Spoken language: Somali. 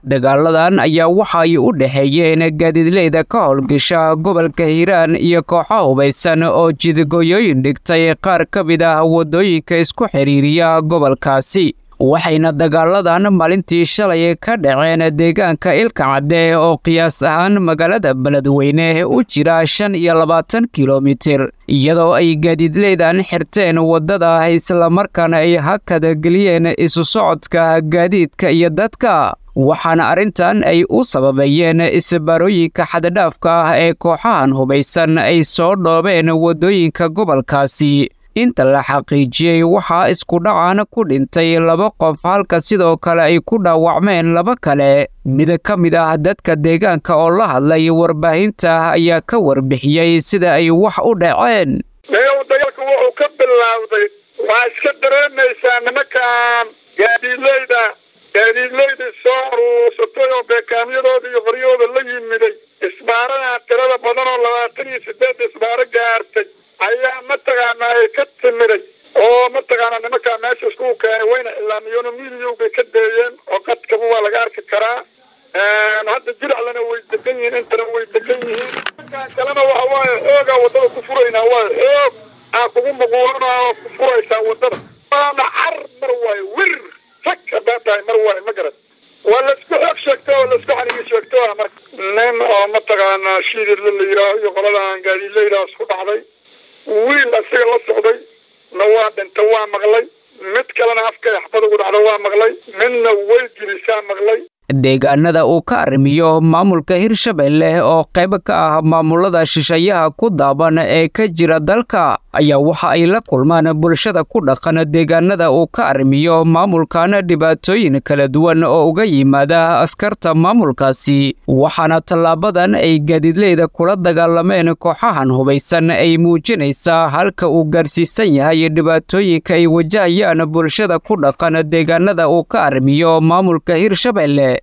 dagaaladan ayaa waxa ay u dhexeeyeen gaadiidleyda ka howlgasha gobolka hiiraan iyo kooxo hubaysan oo jidgooyooyin dhigtay qaar ka mid ah waddooyinka isku xidhiiriya gobolkaasi waxayna dagaaladan maalintii shalay ka dhaceen deegaanka ilka cadde oo qiyaas ahaan magaalada beledweyne u jira shan iyo labaatan kilomitir iyadoo ay gaadiidleydan xirteen waddada islamarkaana ay hakada geliyeen isu socodka gaadiidka iyo dadka waxaana arrintan ay u sababeeyeen isbaarooyinka xaddadhaafka ah ee kooxahan hubaysan ay soo dhoobeen waddooyinka gobolkaasi inta la xaqiijiyey waxaa iskudhacan ku dhintay laba qof halka sidoo kale ay ku dhaawacmeen laba kale mid ka mid ah dadka deegaanka oo la hadlay warbaahinta ayaa ka warbixiyey sida ay wax u dhaceen meew dagaalka wuxuu ka bilaawday waxaa iska dareemaysaa nimankan gaadiidleyda gaadiidleydii soo aruursatay oo beekaamyadooda iyo qoryahooda la yimiday isbaaradan tirada badan oo labaatan iyo sideed isbaaro gaartay ayaa mataqaana ay ka timiday oo mataqaana nimankaa meesha iskugu keenay wayna ilaamiyoon miidiyowbay ka deeyeen oo qadkaba waa laga arki karaa hadda jiraclana way degan yihiin intana way degan yihiin nimankaan kalena waxa waaye xoogaa waddada ku furaynaa waayo xoog aa kugu muquulanaa oo ku furaysaa waddada waana car mar waayo wir rag hadaa tahay mar waayo ma garan waa laisku xoog sheegto oo laisku xanigi sheegto ah marka nin oo mataqaanaa shiidirla la yidhaaho iyo qoladan gaadiidleydaas ku dhacday wiil asiga la socday na waa dhinta waa maqlay mid kalena afka axbad ugu dhacda waa maqlay midna way gelisaa maqlay deegaanada uu ka arrimiyo maamulka hirshabelle oo qayb ka ah maamulada shisheeyaha ku daaban ee ka jira dalka ayaa waxa ay la kulmaan bulshada ku dhaqan deegaanada uu ka arrimiyo maamulkan dhibaatooyin kala duwan oo uga yimaada askarta maamulkaasi waxaana tallaabadan ay gaadiidleyda kula dagaalameen kooxahan hubaysan ay muujinaysaa halka uu gaarsiisan yahay dhibaatooyinka ay wajahayaan bulshada ku dhaqan deegaanada uu ka arrimiyo maamulka hirshabelle